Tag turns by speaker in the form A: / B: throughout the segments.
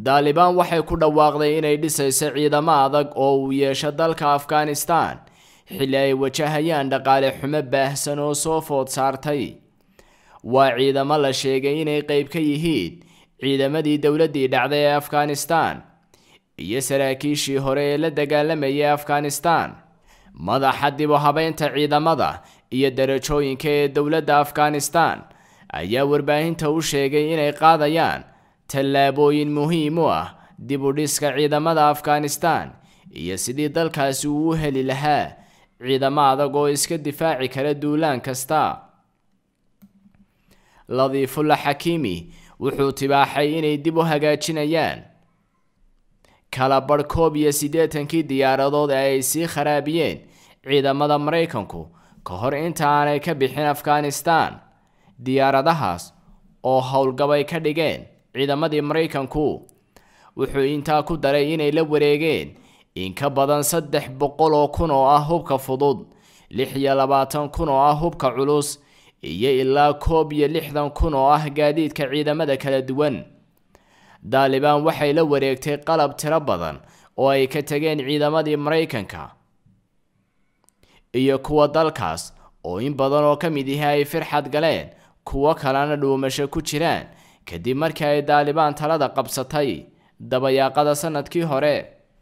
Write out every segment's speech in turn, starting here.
A: daalibaan waxay ku dhawaaqday inay dhisayso ciidamo adag oo uu yeesho dalka afghanistan xilli ay wajahayaan dhaqaale xumo baahsan oo soo food saartay waa ciidamo la sheegay inay qeyb ka yihiin ciidamadii dowladdii dhacday ee afghanistan iyo saraakiishii hore ee la dagaalamayay afghanistan madaxa dib u habeynta ciidamada iyo darajooyinka ee dowladda afghanistan ayaa warbaahinta u sheegay inay qaadayaan tallaabooyin muhiim u ah dib u dhiska ciidamada afghanistan iyo sidii dalkaasi uu u heli lahaa ciidamo adag oo iska difaaci kara duulaan kasta ladiifullah xakiimi wuxuu tibaaxay inay dib u hagaajinayaan kala badh koob iyo siddeetankii diyaaradood ee ay sii kharaabiyeen ciidamada maraykanku ka hor inta aanay ka bixin afghanistan diyaaradahaas oo howlgabay ka dhigeen ciidamadii maraykanku wuxuu intaa ku daray inay la wareegeen in ka badan saddex boqol oo kun oo ah hubka fudud lix iyo labaatan kun oo ah hubka culus iyo ilaa koob iyo lixdan kun oo ah gaadiidka ciidamada kala duwan daalibaan waxay la wareegtay qalab tiro badan oo ay ka tageen ciidamadii maraykanka iyo kuwa dalkaas oo in badan oo ka mid ihi ay firxad galeen kuwo kalena dhuumasho ku jiraan kadib markii ay daalibaan talada qabsatay dabayaaqada sanadkii hore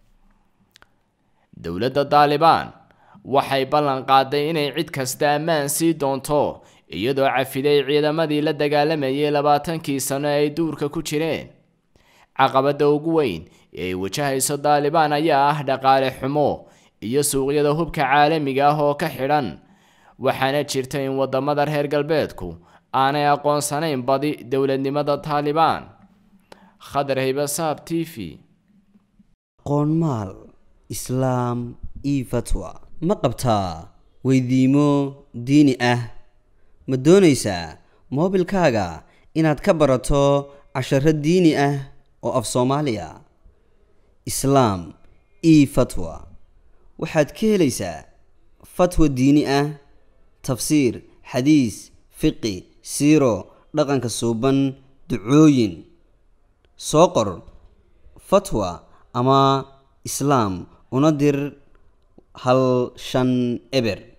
A: dowladda daalibaan waxay ballan qaaday inay cid kasta ammaan sii doonto iyadoo cafiday ciidamadii la dagaalamayay labaatankii sano ay duurka ku jireen caqabadda ugu weyn ee ay wajahayso daalibaan ayaa ah dhaqaale xumo iyo suuqyada hubka caalamiga ah oo ka xidhan waxaana jirta in wadamada reer galbeedku aanay aqoonsanayn badi dowladnimada taalibaan khadar haybasaab t v
B: qoonmaal islaam io fatwa ma qabtaa weydiimo diini ah ma doonaysaa moobilkaaga inaad ka barato casharo diini ah oo af soomaaliya islaam io fatwa waxaad ka helaysaa fatwa diini ah tafsiir xadiis fiqi siiro dhaqanka suuban ducooyin soo qor fatwa ama islaam una dir hal shan eber